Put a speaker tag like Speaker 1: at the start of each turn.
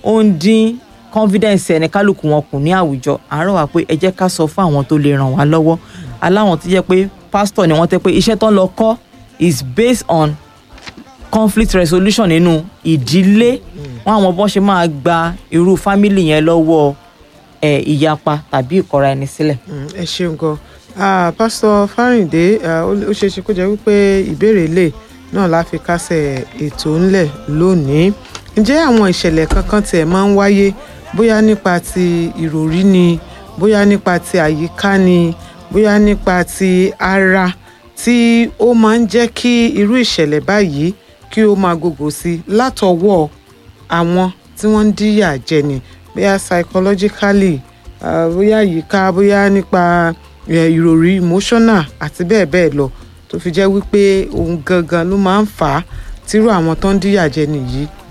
Speaker 1: ó ń dín confidence ẹni kálukú wọn kù ní àwùjọ àárọ̀ wá pé ẹ jẹ́ ká sọ fún àwọn tó lè ràn wá lọ́wọ́ aláwọn tó jẹ́ pé pastor ni wọ́n tẹ́ pé iṣẹ́ tó ń lọ kọ́ is based on conflict resolution nínú ìdílé wọn àwọn bọ́n ṣe máa gba irú family yẹn lọ́wọ́ ẹ̀ ìyapa tàbí ìkọra ẹni sílẹ̀.
Speaker 2: Mm, ẹ ṣeun gan Ah, pásítọ̀ fárìndé ah, ó ó ṣeé ṣe kó jẹ́ wípé ìbéèrè ilé náà la fi kásẹ̀ ètò ńlẹ̀ lónìí ǹjẹ́ àwọn ìṣẹ̀lẹ̀ kankan tiẹ̀ máa ń wáyé bóyá nípa ti ìròrí ni bóyá nípa ti àyíká ni bóyá nípa ti ara tí ó máa ń jẹ́ kí irú ìṣẹ̀lẹ̀ báyìí kí ó máa gògò sí i látọwọ́ àwọn tí wọ́n ń díyà jẹ ni bóyá psychologically ah, bóyá àyíká bóyá nípa eh, ìròrí emotional àti bẹ́ẹ̀ bẹ́ẹ̀ lọ tó fi jẹ́ wípé òun gangan ló máa ń fà á tírú àwọn tó ń díyà jẹ nìyí